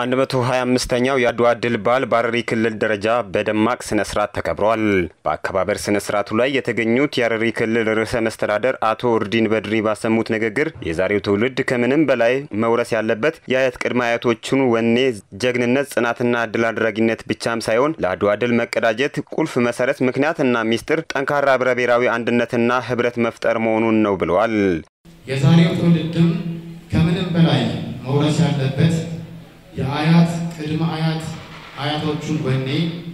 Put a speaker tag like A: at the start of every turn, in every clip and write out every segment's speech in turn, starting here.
A: 125ኛው የአድዋ ድል በዓል በሐረሪ ክልል ደረጃ በደማቅ ስነ ስርዓት ተከብሯል። በአከባበር ስነ ስርዓቱ ላይ የተገኙት የሐረሪ ክልል ርዕሰ መስተዳደር አቶ ኡርዲን በድሪ ባሰሙት ንግግር የዛሬው ትውልድ ከምንም በላይ መውረስ ያለበት የአያት ቅድመ አያቶቹን ወኔ፣ ጀግንነት፣ ጽናትና ድል አድራጊነት ብቻም ሳይሆን ለአድዋ ድል መቀዳጀት ቁልፍ መሰረት፣ ምክንያትና ሚስጥር ጠንካራ ህብረ ብሔራዊ አንድነትና ህብረት መፍጠር መሆኑን ነው ብለዋል።
B: የዛሬው ትውልድም ከምንም በላይ መውረስ ያለበት የአያት ቅድመ አያት አያቶቹን ወኔ፣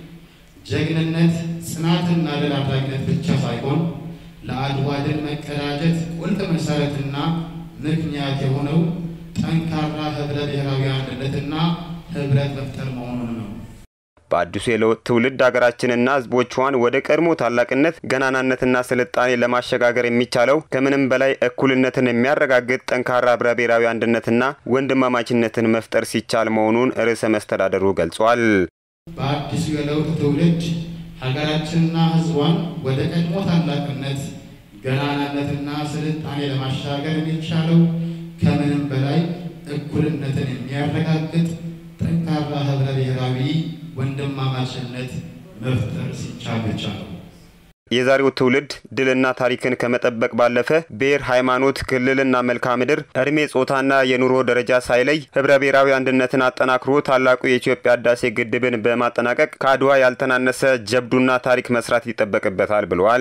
B: ጀግንነት፣ ጽናትና ድል አድራጊነት ብቻ ሳይሆን ለአድዋ ድል መቀዳጀት ቁልፍ መሰረትና ምክንያት የሆነው ጠንካራ ህብረ ብሔራዊ አንድነትና ህብረት መፍጠር መሆኑን ነው።
A: በአዲሱ የለውጥ ትውልድ ሀገራችንና ህዝቦቿን ወደ ቀድሞ ታላቅነት ገናናነትና ስልጣኔ ለማሸጋገር የሚቻለው ከምንም በላይ እኩልነትን የሚያረጋግጥ ጠንካራ ህብረ ብሔራዊ አንድነትና ወንድማማችነትን መፍጠር ሲቻል መሆኑን ርዕሰ መስተዳደሩ ገልጿል።
B: በአዲሱ የለውጥ ትውልድ ሀገራችንና ህዝቧን ወደ ቀድሞ ታላቅነት ገናናነትና ስልጣኔ ለማሻገር የሚቻለው ከምንም በላይ እኩልነትን የሚያረጋግጥ ጠንካራ ህብረ ብሔራዊ ወንድማማችነት መፍጠር ሲቻል ብቻ ነው።
A: የዛሬው ትውልድ ድልና ታሪክን ከመጠበቅ ባለፈ ብሔር፣ ሃይማኖት፣ ክልልና መልክዓ ምድር፣ እድሜ፣ ጾታና የኑሮ ደረጃ ሳይለይ ህብረ ብሔራዊ አንድነትን አጠናክሮ ታላቁ የኢትዮጵያ ህዳሴ ግድብን በማጠናቀቅ ከአድዋ ያልተናነሰ ጀብዱና ታሪክ መስራት ይጠበቅበታል ብለዋል።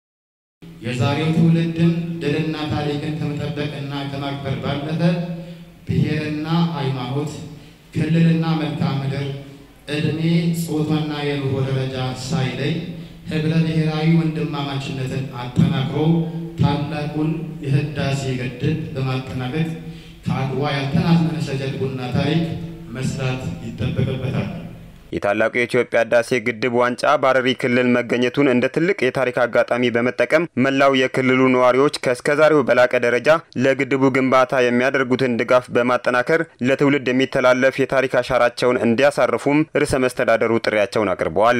B: የዛሬው ትውልድም ድልና ታሪክን ከመጠበቅና ከማክበር ባለፈ ብሔርና ሃይማኖት፣ ክልልና መልክዓ ምድር እድሜ ጾታና የኑሮ ደረጃ ሳይለይ ህብረ ብሔራዊ ወንድማማችነትን አጠናክሮ ታላቁን የህዳሴ ግድብ በማጠናቀቅ ከአድዋ ያልተናነሰ ጀብዱና ታሪክ መስራት ይጠበቅበታል።
A: የታላቁ የኢትዮጵያ ህዳሴ ግድብ ዋንጫ በሐረሪ ክልል መገኘቱን እንደ ትልቅ የታሪክ አጋጣሚ በመጠቀም መላው የክልሉ ነዋሪዎች ከእስከዛሬው በላቀ ደረጃ ለግድቡ ግንባታ የሚያደርጉትን ድጋፍ በማጠናከር ለትውልድ የሚተላለፍ የታሪክ አሻራቸውን እንዲያሳርፉም ርዕሰ መስተዳደሩ ጥሪያቸውን አቅርበዋል።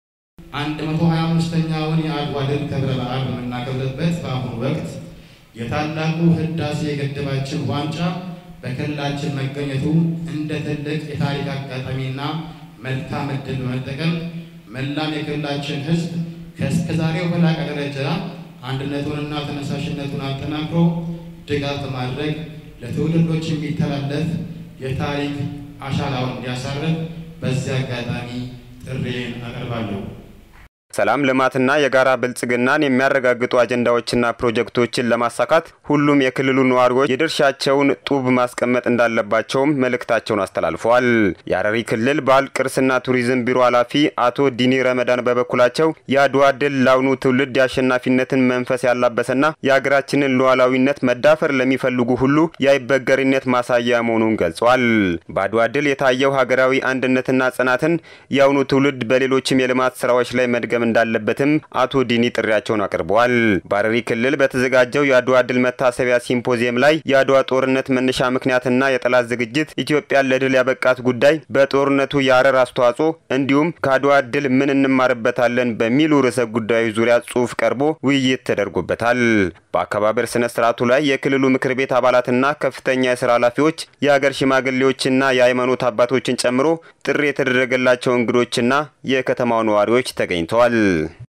B: አንድ መቶ ሀያ አምስተኛውን የአድዋ ድል ክብረ በዓል በምናከብርበት በአሁኑ ወቅት የታላቁ ህዳሴ ግድባችን ዋንጫ በክልላችን መገኘቱ እንደ ትልቅ የታሪክ አጋጣሚና መልካም ዕድል በመጠቀም መላም የክልላችን ህዝብ ከእስከዛሬው በላቀ ደረጃ አንድነቱንና ተነሳሽነቱን አጠናክሮ ድጋፍ በማድረግ ለትውልዶች የሚተላለፍ የታሪክ አሻራውን እንዲያሳርፍ በዚህ አጋጣሚ ጥሬን አቀርባለሁ።
A: ሰላም፣ ልማትና የጋራ ብልጽግናን የሚያረጋግጡ አጀንዳዎችና ፕሮጀክቶችን ለማሳካት ሁሉም የክልሉ ነዋሪዎች የድርሻቸውን ጡብ ማስቀመጥ እንዳለባቸውም መልእክታቸውን አስተላልፈዋል። የሐረሪ ክልል ባህል ቅርስና ቱሪዝም ቢሮ ኃላፊ አቶ ዲኒ ረመዳን በበኩላቸው የአድዋ ድል ለአሁኑ ትውልድ የአሸናፊነትን መንፈስ ያላበሰና የሀገራችንን ሉዓላዊነት መዳፈር ለሚፈልጉ ሁሉ የአይበገሪነት ማሳያ መሆኑን ገልጿል። በአድዋ ድል የታየው ሀገራዊ አንድነትና ጽናትን የአሁኑ ትውልድ በሌሎችም የልማት ስራዎች ላይ መድገም እንዳለበትም አቶ ዲኒ ጥሪያቸውን አቅርበዋል። በሐረሪ ክልል በተዘጋጀው የአድዋ ድል መታሰቢያ ሲምፖዚየም ላይ የአድዋ ጦርነት መነሻ ምክንያትና የጠላት ዝግጅት፣ ኢትዮጵያን ለድል ያበቃት ጉዳይ፣ በጦርነቱ የሐረር አስተዋጽኦ እንዲሁም ከአድዋ ድል ምን እንማርበታለን በሚሉ ርዕሰ ጉዳዮች ዙሪያ ጽሑፍ ቀርቦ ውይይት ተደርጎበታል። በአከባበር ስነ ስርዓቱ ላይ የክልሉ ምክር ቤት አባላትና ከፍተኛ የስራ ኃላፊዎች፣ የሀገር ሽማግሌዎችና የሃይማኖት አባቶችን ጨምሮ ጥሪ የተደረገላቸው እንግዶችና የከተማው ነዋሪዎች ተገኝተዋል።